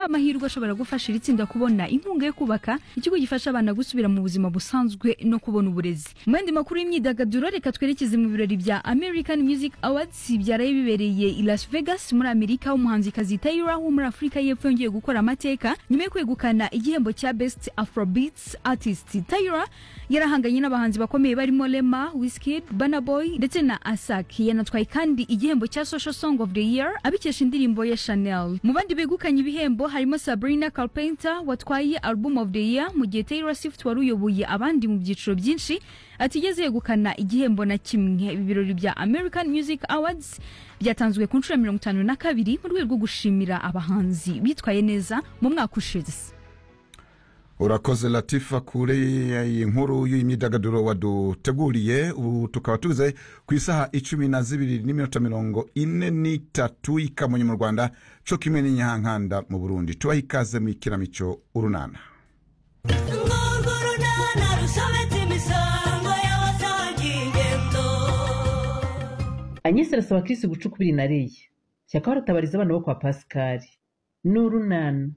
amahirwe ashobora gufasha iri tsinda kubona inkunga yo kubaka ikigo gifasha abana gusubira mu buzima busanzwe no kubona uburezi mu yandi makuru y'imyidagaduro reka twerekeze mu birori bya American Music Awards byaraye bibereye i Las Vegas muri Amerika umuhanzikazi Tyra wo muri Afurika y'Epfo yongeye gukora amateka nyuma yo kwegukana igihembo cya Best Afrobeats Artist Tyra yarahanganye n'abahanzi bakomeye barimo Rema Wizkid Burna Boy ndetse na Asake yanatwaye kandi igihembo cya Social Song of the Year abikesha indirimbo ya Chanel mu bandi begukanye ibihembo harimo Sabrina Carpenter watwaye Album of the Year mu gihe Taylor Swift wari uyoboye abandi mu byiciro byinshi atigeze yegukana igihembo na kimwe ibi birori bya American Music Awards byatanzwe ku nshuro ya mirongo itanu na kabiri mu rwego rwo gushimira abahanzi bitwaye neza mu mwaka ushize urakoze latifa kuri iyi nkuru y'imyidagaduro waduteguriye ubu tukaba tuze ku isaha icumi na zibiri n'iminota mirongo ine n'itatu ikamonye mu rwanda co kimwe n'inyahankanda mu burundi tubaha ikaze mu ikinamico urunana urwo runana rusobetse imisango y'abasangiye ingendo anyesi arasaba kirisi guca ukubiri nariye shyaka baratabariza abana bo kwa pasikari ni urunana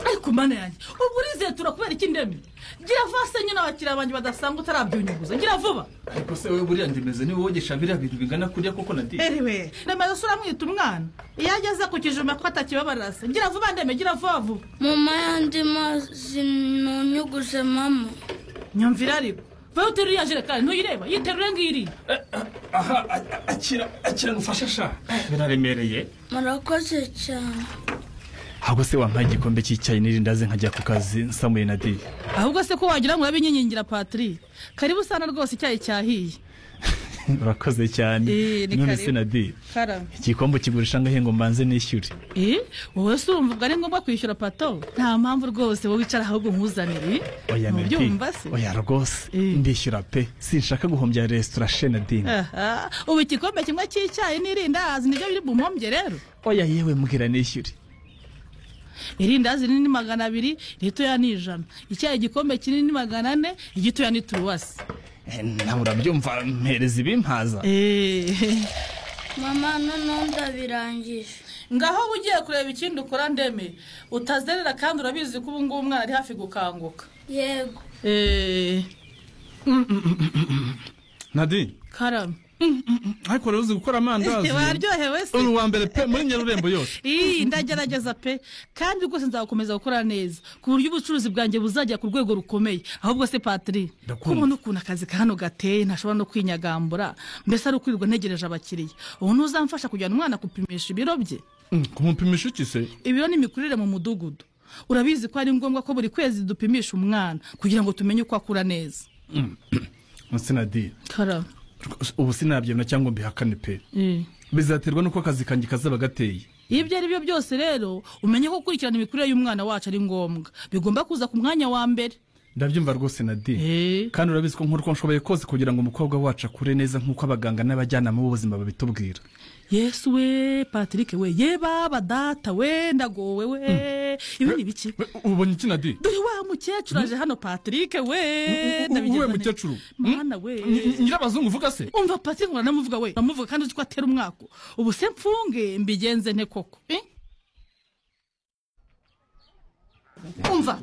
ariko mana yanjye ubu urizeye turakubera iki ndemi gira vase nyine abakiriya banjye badasanga utarabyunyuguza gira vuba ariko se wowe buriya ndimeze niba wogesha biriya bintu bingana kuriya koko na di erewe nemera se uramwita umwana iyo ageze ku kijume ko atakibabarira se gira vuba ndeme gira vuba vuba mama yandi mazi ntunyuguse mama nyumvire ariko vayo uterura iriya jerekani ntuyireba yiterure ngiriya aha a- a- akira akira ngufashe sha Eh, biraremereye murakoze cyane ntabwo se wampaye igikombe cy'icyayi n'irindazi nkajya ku kazi nsamuye na di ahubwo se ko wagira ngo urabinyingingira patiri karibu usana rwose icyayi cyahiye urakoze cyane Eh, ni none karibu. se na di karame igikombe kigurisha ngahe ngo mbanze nishyure Eh, wowe se urumva ubwo ari ngombwa kwishyura pato nta mpamvu rwose wowe wicara ahubwo nkuzanire oya mepi ntubyumva se oya rwose Eh. ndishyura pe sinshaka guhombya resitora shena dini Aha, ubu igikombe kimwe cy'icyayi n'irindazi nibyo biri bumpombye rero oya yewe mbwira nishyure irindazi rinini magana abiri ritoya ni ijana icyayi igikombe kinini ni magana ane igitoya ni turuwasi Eh, nawe urabyumva mpereza ibimpaza Eh, mama noneho ndabirangije ngaho uba ugiye kureba ikindi ukora ndeme utazerera kandi urabizi ko ubu ngubu umwana ari hafi gukanguka yego Eh, nadi karame ariko rero uzi gukora amandazi waryohewe se uri uwa mbere pe muri nyarurembo yose Ii, ndagerageza pe kandi rwose nzakomeza gukora neza ku buryo ubucuruzi bwanjye buzajya ku rwego rukomeye ahubwo se patiri Ndakumva. kubona ukuntu akazi ka hano gateye ntashobora no kwinyagambura mbese ari ukwirirwa ntegereje abakiriya ubu ntuzamfasha kujyana umwana gupimisha ibiro bye Mm, kumupimisha iki se ibiro ni imikurire mu mudugudu urabizi ko ari ngombwa ko buri kwezi dupimisha umwana kugira ngo tumenye uko akura neza sina di karame ubu sinabyemera cyangwa mbihakane pe Eh. bizaterwa n'uko akazi kanjye kazaba gateye iyo ibyo ari byo byose rero umenye ko gukurikirana imikurire y'umwana wacu ari ngombwa bigomba kuza ku mwanya wa mbere ndabyumva rwose na di Eh. kandi urabizi ko nkora uko nshoboye kose kugira ngo umukobwa wacu akure neza nk'uko abaganga n'abajyanama b'ubuzima babitubwira yesu we patrick we ye baba data we ndagowe we ibi ni biki We, ubonye iki na di dore wa mukecuru aje hano patrick we uwe ndabigeza nte- mukecuru mana Nyi- we nyirabazungu uvuga se umva patrick uranamuvuga we uramuvuga kandi uzi ko atera umwaka ubu se mfunge mbigenze nte koko Eh? umva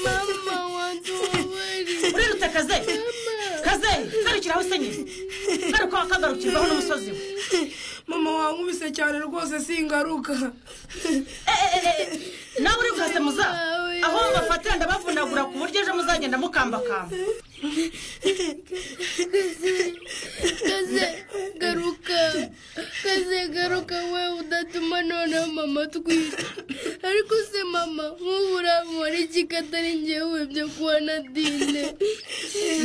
mama wadubabarira urirutse kaze kaze garukira aho usenyeye garuka wakagarukirwaho n'umusozi we mama wankubise cyane rwose singaruka nawe uri bwase muza aho mubafatira ndabavunagura ku buryo ejo muzagenda mukambakamba kaze garuka kaze garuka we udatuma noneho mama twica ariko se mama nk'ubu uramubara iki katari njyewe byo kuba na dine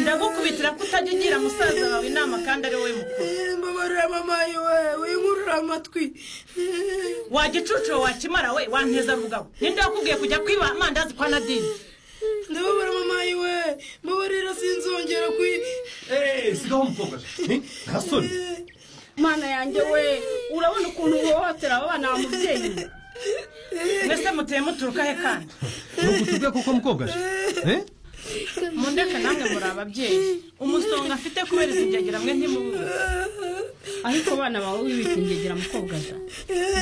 ndagukubitira ko utajya ugira musaza wawe inama kandi ari wowe mukuru mbabarira mama yewe winkurura amatwi wajya icuciro wakimara we wanteza rugabo ninde wakubwiye kujya kwiba amandazi kwa nadine ndababara mama yewe mbabarira sinzongera kwi sigaho umukobwa ntasore mana yanjye we urabona ukuntu uhohotera abo bana mubyeyi mbese muteye muturuka he kandi ntugutubwe kuko mukobwa eh mundeke namwe muri ababyeyi umusonga afite kubera izi byagira mwe ntimubuze ariko abana bawe wibikingegera mukobwa